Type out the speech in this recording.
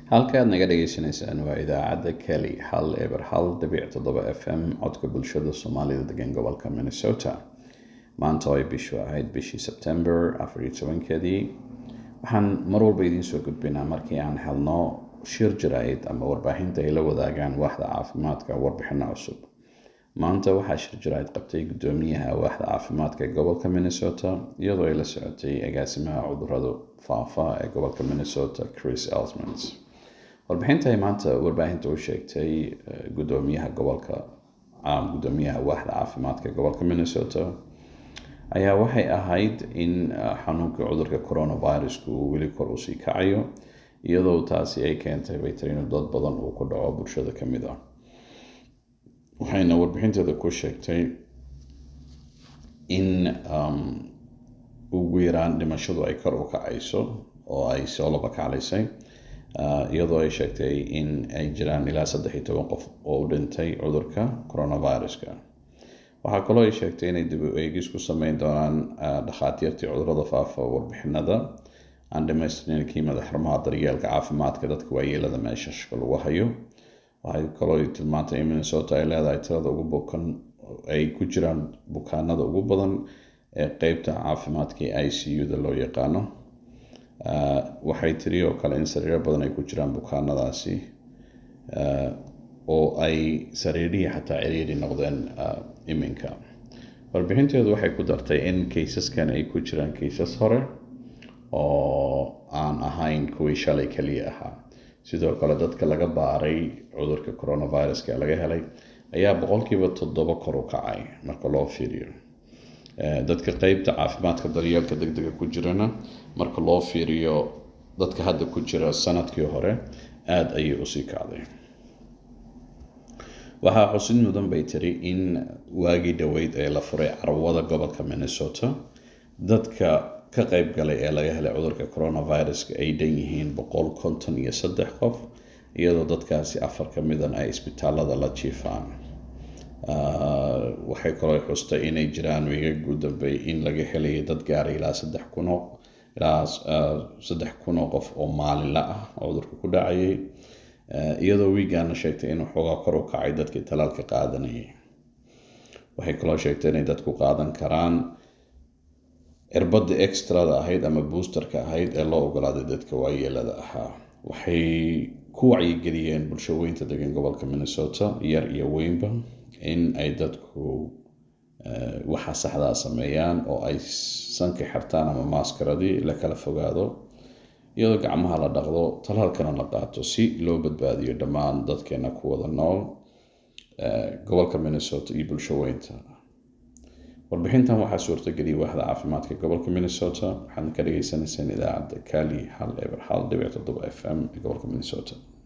halka aad naga dhagaysanaysaan waa idaacadda keli hal eber hal dhibic toddoba f m codka bulshada soomaalida degan gobolka minnesota maanta oo ay bishu ahayd bishii sebtember afariyo tobankeedii waxaan mar walba idiin soo gudbinaa markii aan helno shir jaraa'id ama warbaahinta ay la wadaagaan waaxda caafimaadka warbixino cusub maanta waxaa shir jaraa'id qabtay guddoomiyaha waaxda caafimaadka ee gobolka minnesota iyadoo ay la socotay agaasimaha cudurada faafa ee gobolka minnesota chris elsmans warbixinta ay maanta warbaahinta u sheegtay guddoomiyaha gobolka guddoomiyaha waaxda caafimaadka ee gobolka minnesota ayaa waxay ahayd in xanuunka cudurka coronavirusku uu weli kor usii kacayo iyadoo taasi ay keentay baytarino dad badan uu ku dhaco bulshada ka mid ah waxayna warbixinteeda ku sheegtay in ugu yaraan dhimashadu ay kor u kacayso oo ay soo laba kaclaysay iyadoo ay sheegtay in ay jiraan ilaa saddex iyo toban qof oo u dhintay cudurka coronaviruska waxaa kaloo ay sheegtay inay dib u eegis ku sameyn doonaan dhakhaatiirtii cudurada faafa warbixinada aan dhamaystirnayn kiimada xarumaha daryeelka caafimaadka dadka waayeelada meeshashka lagu hayo waxay kaloo tilmaantay in minnesota ay leedahay tirada ugu bukan ay ku jiraan bukaanada ugu badan ee qeybta caafimaadkii i c u da loo yaqaano waxay tiri oo kale in sariiro badan ay ku jiraan bukaanadaasi oo ay sariirihii xataa ciriiri noqdeen iminka warbixinteedu waxay ku dartay in kaysaskan ay ku jiraan kaysas hore oo aan ahayn kuwii shalay keliya ahaa sidoo kale dadka laga baaray cudurka coronaviruska ee laga helay ayaa boqolkiiba toddoba kor u kacay marka loo fiiriyo dadka qeybta caafimaadka daryeelka deg dega ku jirana marka loo fiiriyo dadka hadda ku jira sanadkii hore aada ayay usii kacday waxaa xusid mudan bay tiri in waagii dhoweyd ee la furay carwada gobolka minnesota dadka ka qeyb galay ee laga helay cudurka coronaviruska ay dhan yihiin boqol konton iyo saddex qof iyadoo dadkaasi afar ka midan ay isbitaalada la jiifaan waxay kaloo xustay inay jiraan wiigag u dambey in laga helayo dad gaaray ilaa saddex kunoo ilaa saddex kun oo qof oo maalinla ah cudurka ku dhacayay iyadoo wiigana sheegtay inuu xoogaa kor u kacay dadkii talaalka qaadanayay waxay kaloo sheegtay inay dadku qaadan karaan cirbadda extrada ahayd ama boosterka ahayd ee loo ogolaaday dadka waayeelada ahaa waxay ku wacyigeliyeen bulshaweynta degan gobolka minnesota yar iyo weynba in ay dadku waxa saxdaa sameeyaan oo ay sanka xirtaan ama maaskaradii la kala fogaado iyadoo gacmaha la dhaqdo talaalkana la qaato si loo badbaadiyo dhammaan dadkeena ku wada nool gobolka minnesota iyo bulshaweynta warbixintan waxaa suurtageliyay waaxda caafimaadka gobolka minnesota waxaadna ka dhagaysanayseen idaacadda kali hal eber hal dhibic toddoba f m ee gobolka minnesota